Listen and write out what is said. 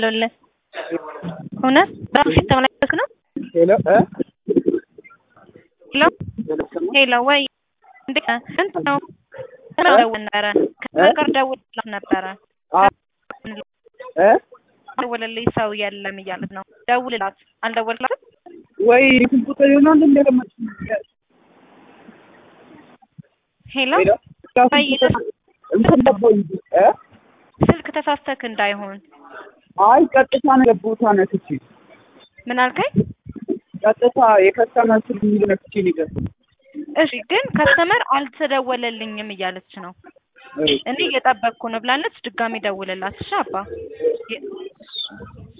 የደወለልህ? እውነት በራሱ ሲስተም ላይ ያደረግህ ነው? ሄሎ እ ሄሎ ሄሎ ወይ እንዴት ነህ? እንትን ነው ደውል ነበረ ከሀገር ደውልላት ነበረ እ ደውልልኝ ሰው የለም እያለት ነው። ደውልላት አልደወልላትም? ወይ ስልክ ቁጥር ይሆናል እንደገመች ሄሎ ሄሎ ወይ እንትን ገባኝ እ ስልክ ተሳስተክ እንዳይሆን አይ ቀጥታ ነው የገባሁት ነክቼ ምን አልከኝ? ቀጥታ የከስተመር ስልክ የሚል ነክቼ ነው የገባሁት። እሺ ግን ከስተመር አልተደወለልኝም እያለች ነው። እኔ እየጠበቅኩ ነው ብላለች። ድጋሚ ደውልላት እሺ አባ